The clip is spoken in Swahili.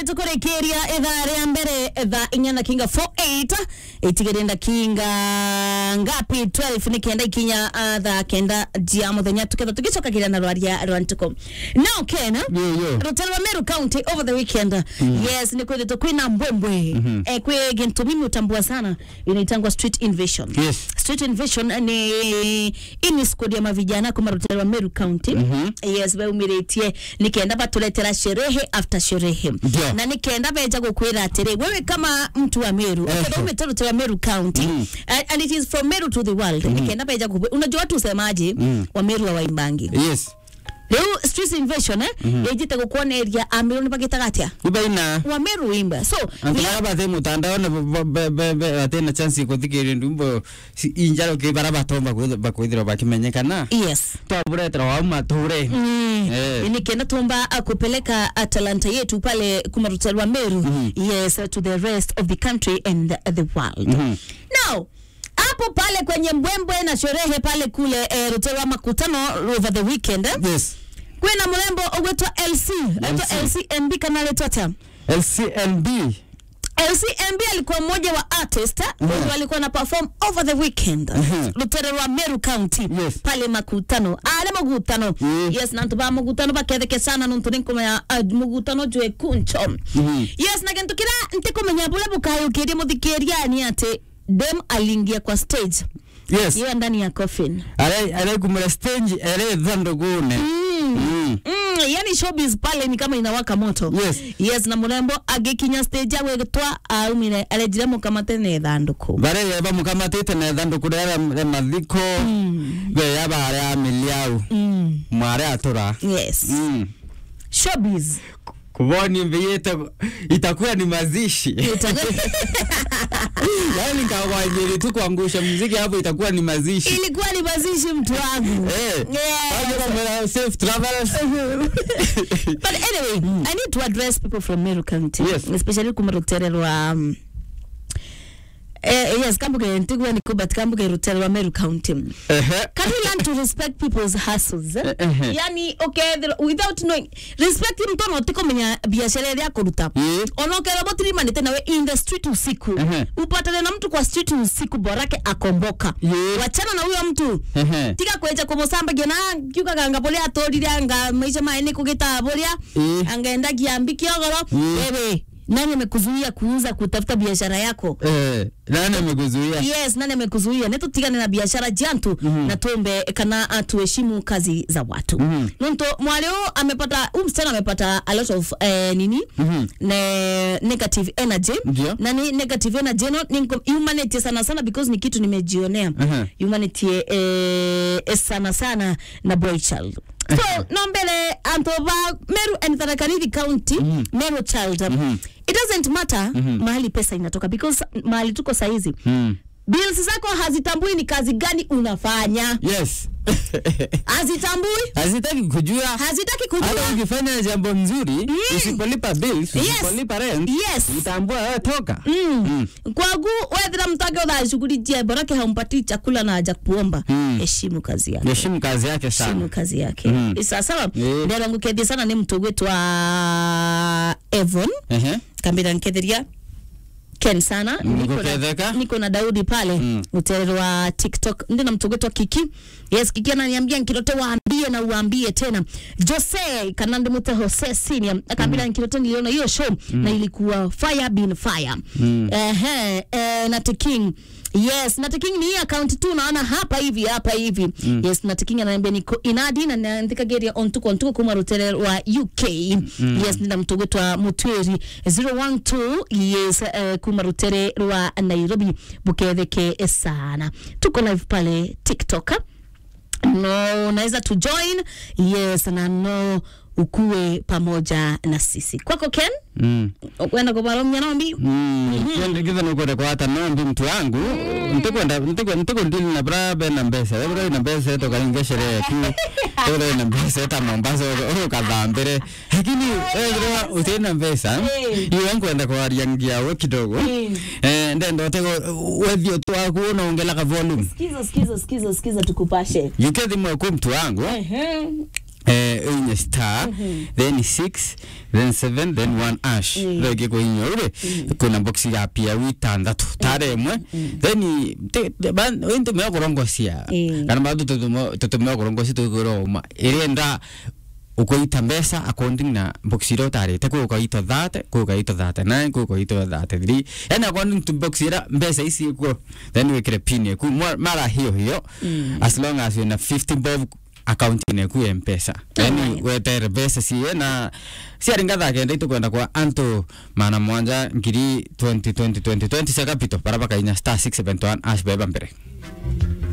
tukurekeria ithaa ria mbere thaa inya na kinga 48 itigirenda kinga ngapi 12 ni kenda ikinya uh, thaa kenda jia muthenya tuketha tugicokagira na rwaria rwa ntuko now ken Yo, yo. rutero rwa meru county over the weekend yes ni kwithitwo kwina mbwembwe eh, kwi gintu mimi utambua sana inaitangwa street invasion Yes. street invasion ni ini squad ya mavijana kuma rutero rwa meru county yes baumiretie nikenda batuletera sherehe after sherehe Ndio. na nikenda beja gukwira atiri wewe kama mtu wa meru Eh. ukenda umete rutero rwa meru county and, and it is from meru to the world nikenda beja gukwe unajua watu usemaje wa meru wa waimbangi yes riu street invasion eh yejite gukuoneria amiru ni bagitaga atia ibaina wa meru wimba so antulaga bathe mutandaone batena chance ikuthikiria ndumbo injaro ki bara batomba bakwithirwa bakimenyekana yes twaburetera wa mature Mm. Eh. nikienda tumba uh, kupeleka uh, talanta yetu pale kumarutelwa meru yes uh, to the rest of the country and the, the world now hapo pale kwenye mbwembwe na sherehe pale kule eh, rutelwa makutano over the weekend eh? yes kwina mrembo ogwetwa lc aitwa LC. lcmb kana letwa ta lcnb LCMB alikuwa mmoja wa artist mm wenye walikuwa na perform over the weekend Mhm. Lutere rwa Meru County Yes. pale makutano ale mugutano Mm. yes nantu ba mugutano baketheke sana nuntu ninkumenya uh, mugutano jwe kuncho Mhm. yes na kintu kira ntikumenya bule bukayukirie muthikiria ni ati dem aliingia kwa stage yes hiyo ndani ya coffin araikumira stage ere thandugune Mm. Mm, yani showbiz pale ni kama inawaka moto Yes. yes na murembo agikinya stage agwitwa aumire arejire mukamate ne thanduku bare yeba mukamatite na thanduku rĩa rĩa mathiko be yaba aria miliau mm. mware atura yes Mm. showbiz kuboni mbiyete itakuwa ni mazishi yaani kawanyeri tu kuangusha muziki hapo itakuwa ni mazishi ilikuwa ni mazishi mtu wangu Eh, Yes. watu wamela- safe travels but anyway i need to address people from meru county Yes. especially kumarutererwa um, Eh, yes kambuge ntigwe ni kubat kambuge rutererwa meru county Ehe. can we learn to respect people's hustles eh? Eh, eh. yani okay the- without knowing respect mtu no tikomenya biashara iria kuruta Eh. onokera botirimanite nawe in the street usiku Ehe. upatane na mtu kwa street usiku borake akomboka Yeah. wachana na huyo mtu Ehe. tiga kweja kumusambagia na kiukaga anga buria aturire anga maisha mae ni kugita buria Eh. angaenda kiambi kiogoro Yeah. wewe nani amekuzuia kuuza kutafuta biashara yako Eh, nani amekuzuia yes nani amekuzuia netutigane na biashara jantu na tumbe kana uh, tuheshimu kazi za watu Mhm. nunto mwale huu amepata huu msichana amepata a lot of eh, nini Mhm. ne, negative energy Ndio. na ni negative energy no ni nko- humanity sana sana because ni kitu nimejionea Mhm. humanity eh, eh, sana sana na boy child so no mbele antoba meru and Tharaka Nithi county meru child it doesn't matter mahali pesa inatoka because mahali tuko saizi Mm. bills zako hazitambui ni kazi gani unafanya yes hazitambui hazitaki kujua hazitaki hata kujua ukifanya jambo nzuri usipolipa bills Yes. usipolipa rent Yes. utambua wewe toka Mm. kwagu wethira mtage uthashughulikia borake haumpatii chakula na haja kuomba Mm. heshimu kazi yake heshimu kazi yake heshimu sana kazi yake Mm. isasawa Eh. ndera ngukethia sana ni mtu gwitwa Evon Ehe. kambira nketheria ken sana Niko na- Nguketheka? niko na daudi pale Mm. uterero wa tiktok ndi na mtogwetwa kiki yes kiki ananiambia nkirote waambie na uambie tena jose kana ndimwite jose senior akaambia nkirote niliona hiyo show na ilikuwa fire bin fire Mm. Ehe, eh, Nat King yes Nat King ni hii account tu naona hapa hivi hapa hivi yes Nat King ananiambia niko inadi na naandika geria ontuko ontuko kuma rutere wa UK yes nina mtu gwetwa mutweri 012 yes uh, kuma rutere rwa Nairobi buketheke sana tuko live pale TikTok no unaweza tu join yes na no ukuwe pamoja na sisi kwako Ken Mm. kwenda kubaromya nombi kitha nukwenda kwata nombi mtu wangu ntikwenda ntikundili na bra bena mbesa ebra na mbesa tokaringe sherehe tu ebra na mbesa ta mombasa ukathambire lakini ebra utina mbesa iwe nkwenda kwaria ngiawe kidogo eh ndenda otego wethio twaku unaongela ka volume skiza skiza skiza skiza tukupashe yukethi mwe ku mtu wangu Ehe. eh inye star then 6 then 7 then 1 ash Mm. rege ko inyo ure kuna box ya pia witandatu tare mwe then te- te- ban into me korongosia Mm. kana bado tutumo tutumo korongosia tukuroma irenda ukoita mbesa according na box iro tarete ko ukaita that ko ukaita that nine ko ukaita that three yani according to box ira mbesa isi ko then we kire pin ku mara hiyo hiyo as long as you na 50 bob account ine ku mpesa yani Alright. wetere mbesa siye na siaringa thake ndaitu kwenda kwa anto mana mwanja ngiri 20 20 20 20 saka pito para baka inya star 671 ash beba mbere